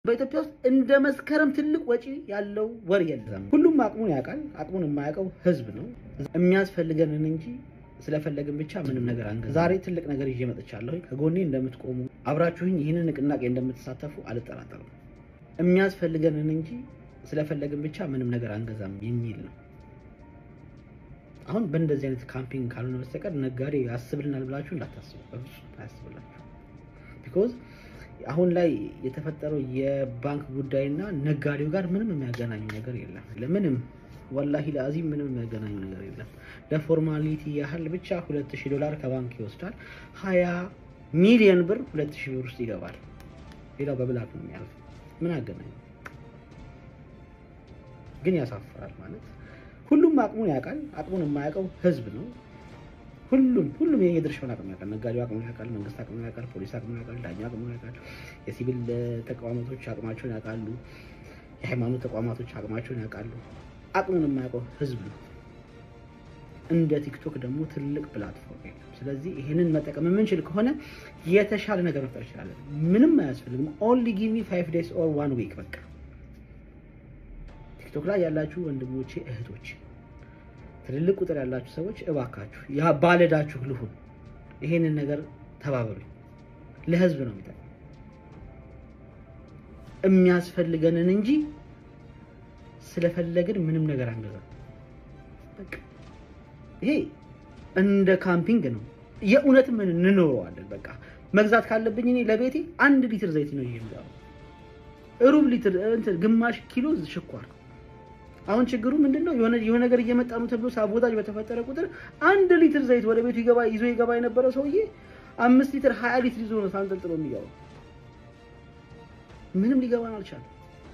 በኢትዮጵያ ውስጥ እንደ መስከረም ትልቅ ወጪ ያለው ወር የለም። ሁሉም አቅሙን ያውቃል። አቅሙን የማያውቀው ህዝብ ነው። የሚያስፈልገንን እንጂ ስለፈለግን ብቻ ምንም ነገር አንገዛም። ዛሬ ትልቅ ነገር ይዤ መጥቻለሁ። ከጎኔ እንደምትቆሙ አብራችሁኝ ይህንን ንቅናቄ እንደምትሳተፉ አልጠራጠርም። የሚያስፈልገንን እንጂ ስለፈለግን ብቻ ምንም ነገር አንገዛም የሚል ነው። አሁን በእንደዚህ አይነት ካምፒንግ ካልሆነ በስተቀር ነጋዴ ያስብልናል ብላችሁ እንዳታስቡ፣ በፍጹም አያስብላችሁ። ቢኮዝ አሁን ላይ የተፈጠረው የባንክ ጉዳይና ነጋዴው ጋር ምንም የሚያገናኙ ነገር የለም። ለምንም ወላሂ ለአዚም ምንም የሚያገናኙ ነገር የለም። ለፎርማሊቲ ያህል ብቻ ሁለት ሺህ ዶላር ከባንክ ይወስዳል። ሀያ ሚሊዮን ብር ሁለት ሺህ ብር ውስጥ ይገባል። ሌላው በብላክ ነው የሚያልፍ። ምን አገናኙ? ግን ያሳፍራል። ማለት ሁሉም አቅሙን ያውቃል። አቅሙን የማያውቀው ህዝብ ነው። ሁሉም ሁሉም የድርሻውን አቅም ያውቃል። ነጋዴው አቅሙን ያውቃል። መንግስት አቅሙን ያውቃል። ፖሊስ አቅሙን ያውቃል። ዳኛ አቅሙን ያውቃል። የሲቪል ተቋማቶች አቅማቸውን ያውቃሉ። የሃይማኖት ተቋማቶች አቅማቸውን ያውቃሉ። አቅሙን የማያውቀው ህዝብ ነው። እንደ ቲክቶክ ደግሞ ትልቅ ፕላትፎርም የለም። ስለዚህ ይህንን መጠቀም የምንችል ከሆነ የተሻለ ነገር መፍጠር እንችላለን። ምንም አያስፈልግም። ኦንሊ ጊቭ ሚ ፋይቭ ዴይስ ኦር ዋን ዊክ በቃ ቲክቶክ ላይ ያላችሁ ወንድሞቼ እህቶቼ ትልልቅ ቁጥር ያላችሁ ሰዎች እባካችሁ ያ ባለዳችሁ ልሁን፣ ይሄንን ነገር ተባበሩኝ። ለህዝብ ነው የሚጠቅመው። የሚያስፈልገንን እንጂ ስለፈለግን ምንም ነገር አንገዛም። በቃ ይሄ እንደ ካምፒንግ ነው። የእውነትም እንኖረዋለን። በቃ መግዛት ካለብኝ እኔ ለቤቴ አንድ ሊትር ዘይት ነው ይሄ ሩብ ሊትር እንትን ግማሽ ኪሎ ሽኳር አሁን ችግሩ ምንድነው? የሆነ የሆነ ነገር እየመጣ ነው ተብሎ ሳቦታጅ በተፈጠረ ቁጥር አንድ ሊትር ዘይት ወደ ቤቱ ይገባ ይዞ ይገባ የነበረ ሰውዬ አምስት ሊትር ሀያ ሊትር ይዞ ነው ሳንጠልጥሎ የሚገባው። ምንም ሊገባን አልቻለም።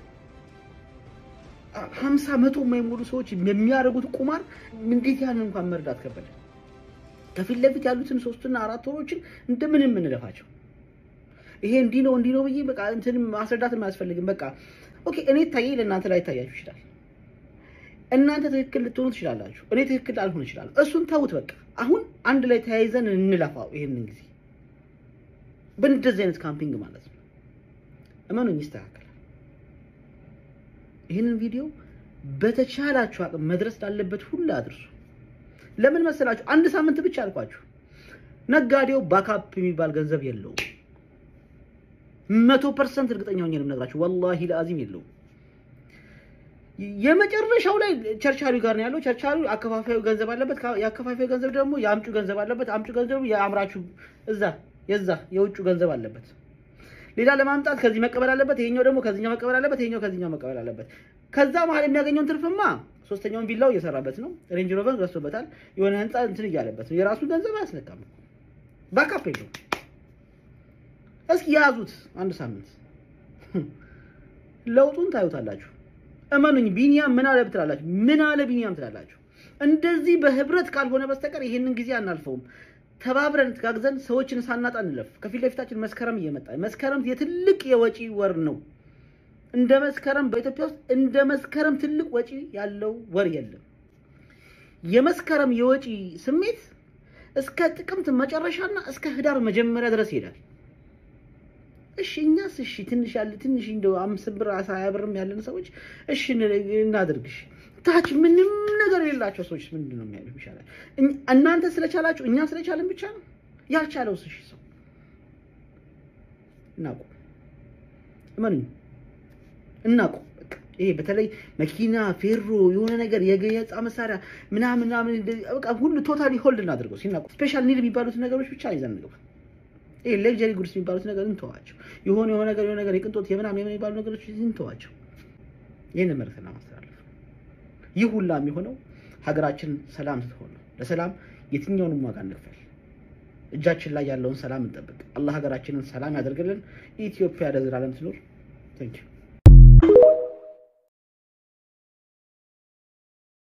ሀምሳ መቶ የማይሞሉ ሰዎች የሚያደርጉት ቁማር እንዴት ያንን እንኳን መርዳት ከበደ። ከፊት ለፊት ያሉትን ሶስትና አራት ወሮችን እንደምንም የምንለፋቸው ይሄ እንዲህ ነው እንዲህ ነው ብዬ በቃ እንትን ማስረዳትም አያስፈልግም። በቃ ኦኬ እኔ ታየ ለእናንተ ላይ ታያችሁ ይችላል። እናንተ ትክክል ልትሆኑ ትችላላችሁ። እኔ ትክክል ላልሆን ይችላል። እሱን ተውት። በቃ አሁን አንድ ላይ ተያይዘን እንለፋው። ይሄንን ጊዜ በእንደዚህ አይነት ካምፒንግ ማለት ነው። እመኑኝ ይስተካከላል። ይህንን ቪዲዮ በተቻላችሁ አቅም መድረስ ላለበት ሁሉ አድርሱ። ለምን መሰላችሁ? አንድ ሳምንት ብቻ አልኳችሁ። ነጋዴው ባካፕ የሚባል ገንዘብ የለውም። መቶ ፐርሰንት እርግጠኛ ሆኜ ነው የምነግራችሁ። ወላሂ ለአዚም የለውም። የመጨረሻው ላይ ቸርቻሪው ጋር ነው ያለው። ቸርቻሪው አከፋፋዩ ገንዘብ አለበት። የአከፋፋዩ ገንዘብ ደግሞ የአምጩ ገንዘብ አለበት። አምጩ ገንዘብ የአምራቹ እዛ የዛ የውጩ ገንዘብ አለበት። ሌላ ለማምጣት ከዚህ መቀበል አለበት። ይሄኛው ደግሞ ከዚህኛው መቀበል አለበት። ይሄኛው ከዚህኛው መቀበል አለበት። ከዛ መሀል የሚያገኘውን ትርፍማ ሶስተኛውን ቪላው እየሰራበት ነው። ሬንጅ ሮቨር ገዝቶበታል። የሆነ ህንፃ እንትን እያለበት ነው። የራሱን ገንዘብ አያስነካም። ባካፕ የለውም። እስኪ ያዙት አንድ ሳምንት ለውጡን ታዩታላችሁ። እመኑኝ። ቢኒያም ምን አለ ትላላችሁ? ምን አለ ቢኒያም ትላላችሁ? እንደዚህ በህብረት ካልሆነ በስተቀር ይሄንን ጊዜ አናልፈውም። ተባብረን ተጋግዘን ሰዎችን ሳናጣ እንለፍ። ከፊት ለፊታችን መስከረም እየመጣ መስከረም የትልቅ የወጪ ወር ነው። እንደ መስከረም በኢትዮጵያ ውስጥ እንደ መስከረም ትልቅ ወጪ ያለው ወር የለም። የመስከረም የወጪ ስሜት እስከ ጥቅምት መጨረሻና እስከ ህዳር መጀመሪያ ድረስ ይሄዳል። እሺ እኛስ እሺ ትንሽ ያለ ትንሽ እንደው አምስት ብር ሀያ ብርም ያለን ሰዎች እሺ እናድርግሽ። ታች ምንም ነገር የሌላቸው ሰዎች ምንድን ነው የሚያደርጉ ይሻላል። እናንተ ስለቻላችሁ እኛ ስለቻለን ብቻ ነው ያልቻለውስ? እሺ ሰው እናቁ፣ እመኑኝ እናቁ። ይሄ በተለይ መኪና፣ ፌሮ፣ የሆነ ነገር የገየጻ መሳሪያ ምናምን ምናምን በቃ ሁሉ ቶታሊ ሆልድ እናድርገው። ሲናቁ ስፔሻል ኒድ የሚባሉት ነገሮች ብቻ ይዘን እንግባ። ይሄ ሌክጀሪ ጉድስ የሚባሉት ነገር እንተዋቸው። የሆነ የሆነ ነገር የሆነ ነገር የቅንጦት የምናምን የሚባሉ ነገሮች እንተዋቸው። ይህን መልዕክት ማስተላለፍ ይህ ሁላ የሚሆነው ሀገራችን ሰላም ስትሆን ነው። ለሰላም የትኛውንም ዋጋ እንክፈል። እጃችን ላይ ያለውን ሰላም እንጠብቅ። አላህ ሀገራችንን ሰላም ያደርግልን። ኢትዮጵያ ለዘላለም ትኖር። ታንኪዩ